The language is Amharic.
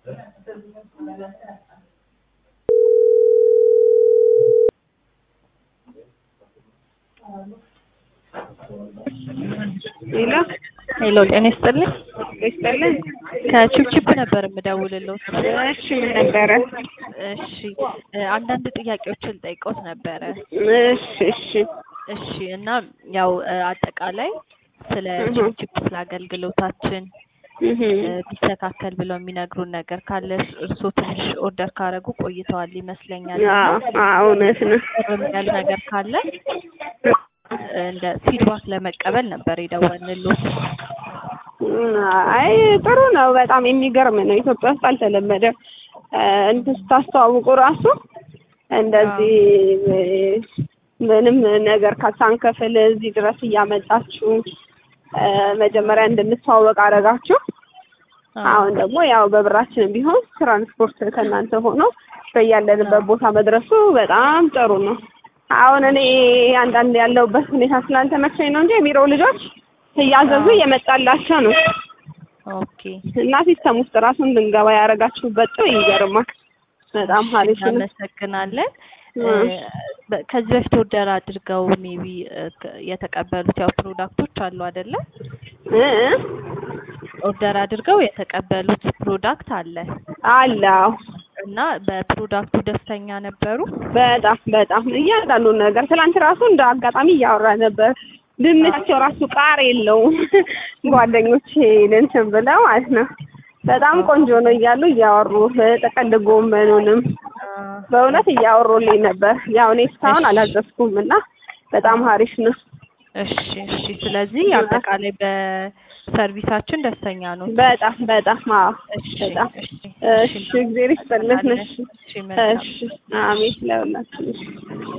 ሄሎ ሄሎ ጤና ይስጥልኝ። ይስጥልን። ከቺፕቺፕ ነበር የምደውልልዎት። እሺ ምን ነበረ? እሺ እ አንዳንድ ጥያቄዎችን ጠይቀውት ነበረ። እሺ እሺ እሺ እና ያው እ አጠቃላይ ስለ እህ። ቺፕቺፕ ስለ አገልግሎታችን እህ እ ቢስተካከል ብለው የሚነግሩን ነገር ካለ እርስ- እርስዎ ትንሽ ኦርደር ካረጉ ቆይተዋል ይመስለኛል። እና አዎ አዎ እውነት ነው። ቅርም ያለ ነገር ካለ እንደ ፊድባክ ለመቀበል ነበር የደወልንልዎት። አይ ጥሩ ነው። በጣም የሚገርም ነው። ኢትዮጵያ ውስጥ አልተለመደም። እ እንትን ስታስተዋውቁ ራሱ እንደዚህ እ ምንም ነገር ሳንከፍል እዚህ ድረስ እያመጣችሁ እ መጀመሪያ እንድንተዋወቅ አደረጋችሁ። አሁን ደግሞ ያው በብራችንም ቢሆን ትራንስፖርት ከእናንተ ሆኖ በያለንበት ቦታ መድረሱ በጣም ጥሩ ነው። አሁን እኔ አንዳንድ ያለሁበት ሁኔታ ስላልተመቸኝ ነው እንጂ የቢሮ ልጆች እያዘዙ እየመጣላቸው ነው ኦኬ እና ሲስተም ውስጥ ራሱ እንድንገባ ያደረጋችሁበት ጥሩ ይገርማል። በጣም አሪፍ ነው። እናመሰግናለን። እ እ በ- ከዚህ በፊት ኦርደር አድርገው ሜቢ የተቀበሉት ያው ፕሮዳክቶች አሉ አይደለ? እ እ ኦርደር አድርገው የተቀበሉት ፕሮዳክት አለ አለ አዎ። እና በፕሮዳክቱ ደስተኛ ነበሩ? በጣም በጣም እያንዳንዱ ነገር ትላንት ራሱ እንደ አጋጣሚ እያወራ ነበር። ድንቻቸው ራሱ ቃር የለውም ጓደኞቼ እንትን ብለው ማለት ነው። በጣም ቆንጆ ነው እያሉ እያወሩ ጥቅል ጎመኑንም በእውነት እያወሩልኝ ነበር። ያው እኔ እስካሁን አላዘዝኩም እና በጣም አሪፍ ነው። እሺ እሺ። ስለዚህ አጠቃላይ በሰርቪሳችን ደስተኛ ነው። በጣም በጣም አዎ እሺ በጣም እሺ እሺ፣ እግዜር ይስጥልን። እሺ እሺ መልካም እሺ፣ አሜን ለሁላችን። እሺ